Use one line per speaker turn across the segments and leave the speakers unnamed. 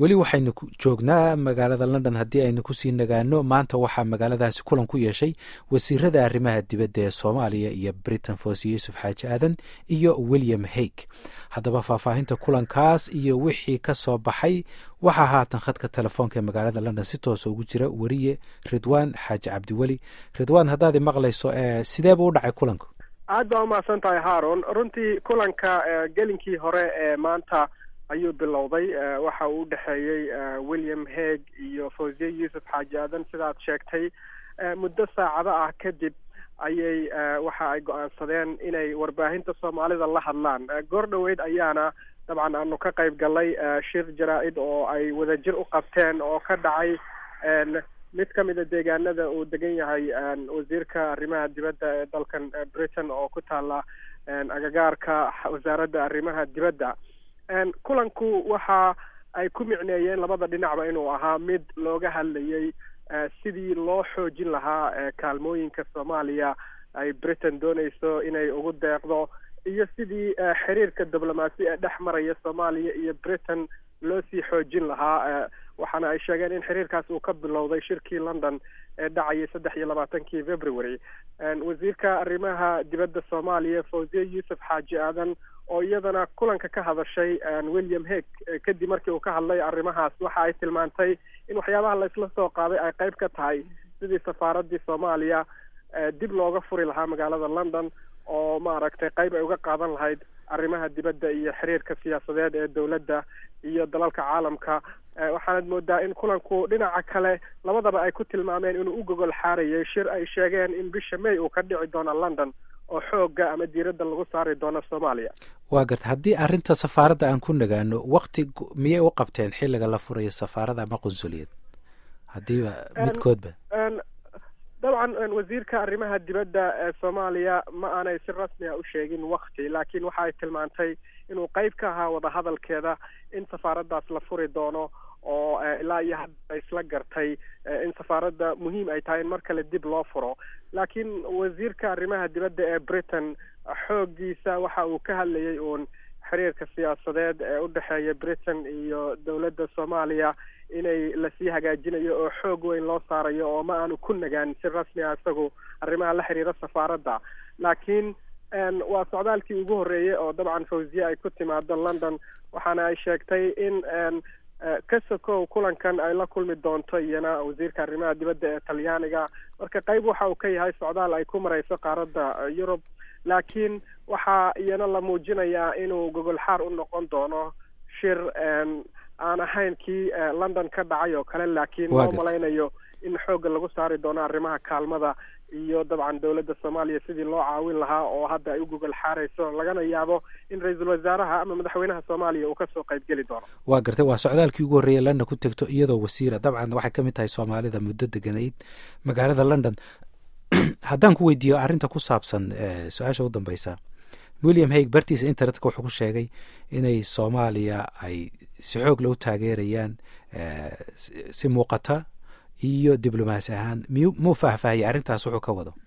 weli waxaynu joognaa magaalada london haddii aynu kusii nagaano maanta waxaa magaaladaasi kulan ku yeeshay wasiirada arrimaha dibadda ee soomaaliya iyo britain foos yuusuf xaaji aadan iyo william haig haddaba faahfaahinta kulankaas iyo wixii ka soo baxay waxaa haatan khadka telefoonka ee magaalada london si toosa ugu jira weriye ridwaan xaaji cabdiweli ridwaan haddaad maqlayso sideeba u dhacay kulanku
aad baa umahadsan tahay haron runtii kulanka gelinkii hore ee maanta ayuu bilowday waxa uu udhexeeyey william haig iyo fawziye yuusuf xaaji aadan sidaad sheegtay muddo saacado ah kadib ayay waxa ay go-aansadeen inay warbaahinta soomaalida la hadlaan goor dhoweyd ayaana dabcan aanu ka qayb galnay shir jaraa-id oo ay wadajir u qabteen oo ka dhacay mid ka mida deegaanada uu degan yahay wasiirka arrimaha dibadda ee dalkan britain oo ku taala agagaarka wasaaradda arrimaha dibadda kulanku waxa ay ku micneeyeen labada dhinacba inuu ahaa mid looga hadlayay sidii loo xoojin lahaa kaalmooyinka soomaaliya ay britain dooneyso inay ugu deeqdo iyo sidii xiriirka diblomaasi ee dhex maraya soomaaliya iyo britain loo sii xoojin lahaa waxaana ay sheegeen in xiriirkaas uu ka bilowday shirkii london ee dhacayay saddex iyo labaatankii february wasiirka arrimaha dibadda soomaaliya fawziye yuusuf xaaji aadan oo iyadana kulanka ka hadashay william haig kadib markii uu ka hadlay arrimahaas waxa ay tilmaantay in waxyaabaha laysla soo qaaday ay qayb ka tahay sidii safaaradii soomaaliya dib looga furi lahaa magaalada london oo maaragtay qayb ay uga qaadan lahayd arrimaha dibadda iyo xiriirka siyaasadeed ee dowladda iyo dalalka caalamka waxaanad moodaa in kulanku dhinaca kale labadaba ay ku tilmaameen inuu u gogol xaarayay shir ay sheegeen in bisha may uu ka dhici doono london oo xooga ama diiradda lagu saari doono soomaaliya
waa garta haddii arrinta safaaradda aan ku nagaano wakti miyay u qabteen xilliga la furayo safaarada ama qunsuliyad haddiiba midkoodba
dabcan wasiirka arrimaha dibadda ee soomaaliya ma aanay si rasmi a u sheegin wakti laakiin waxa ay tilmaantay inuu qayb ka ahaa wadahadalkeeda in safaaraddaas la furi doono oo ilaa iyo hadda isla gartay in safaaradda muhiim ay tahay in mar kale dib loo furo laakiin wasiirka arrimaha dibadda ee britain xooggiisa waxa uu ka hadlayay uun xiriirka siyaasadeed ee u dhexeeya britain iyo dowladda soomaaliya inay lasii hagaajinayo oo xoog weyn loo saarayo oo ma aanu ku nagaan si rasmi a isagu arrimaha la xiriira safaaradda laakiin waa socdaalkii ugu horreeyey oo dabcan fawziye ay ku timaado london waxaana ay sheegtay in ka sokow kulankan ay la kulmi doonto iyana wasiirka arrimaha dibadda ee talyaaniga marka qayb waxa uu ka yahay socdaal ay ku marayso qaaradda yurub laakiin waxaa iyana la muujinayaa inuu gogol xaar u noqon doono shir aan ahayn kii london ka dhacay oo kale laakiin loo malaynayo in xoogga lagu saari doono arrimaha kaalmada iyo dabcan dowladda soomaaliya sidii loo caawin lahaa oo hadda ay u gogol xaarayso lagana yaabo in ra-iisul wasaaraha ama madaxweynaha soomaaliya uu kasoo qayb geli doono
waa gartay waa socdaalkii ugu horreeyay london ku tegto iyadoo wasiira dabcan waxay ka mid tahay soomaalida muddo deganayd magaalada london haddaan ku weydiiyo arrinta ku saabsan su-aasha u dambeysa william haig bartiisa internetka wuxuu ku sheegay inay soomaaliya ay si xoog la u taageerayaan si muuqata iyo diblomaasi ahaan miyu muu faahfaahiyay arrintaas wuxuu ka wado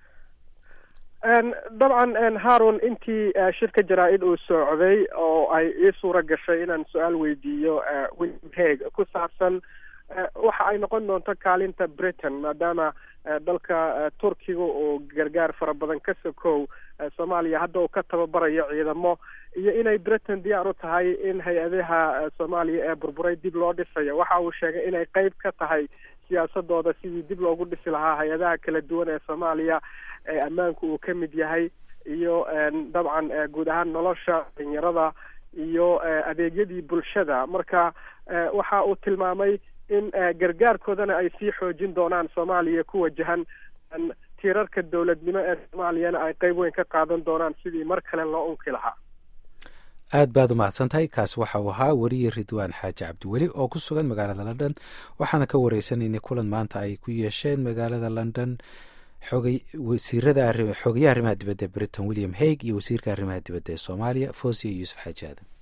dabcan haron intii shirka jaraa-id uu socday oo ay ii suura gashay inaan su-aal weydiiyo william haig ku saabsan waxa ay noqon doonto kaalinta britain maadaama dalka turkiga uu gargaar fara badan ka sokow soomaaliya hadda uu ka tababarayo ciidamo iyo inay britain diyaar u tahay in hay-adaha soomaaliya ee burburay dib loo dhisayo waxa uu sheegay inay qayb ka tahay siyaasadooda sidii dib loogu dhisi lahaa hay-adaha kala duwan ee soomaaliya ee ammaanku uu ka mid yahay iyo dabcan guud ahaan nolosha dhalinyarada iyo adeegyadii bulshada marka waxa uu tilmaamay in gargaarkoodana ay sii xoojin doonaan soomaaliya ku wajahan tiirarka dowladnimo ee soomaaliyana ay qayb weyn ka qaadan doonaan sidii mar kale loo unki lahaa
aad baad u mahadsan tahay kaas waxa uu ahaa weriye ridwaan xaaji cabdiweli oo ku sugan magaalada london waxaana ka wareysanaynay kulan maanta ay ku yeesheen magaalada london xogay wasiirada xogayaha arrimaha dibadda britain william haig iyo wasiirka arrimaha dibadda ee soomaaliya fosiya yuusuf xaaji aadan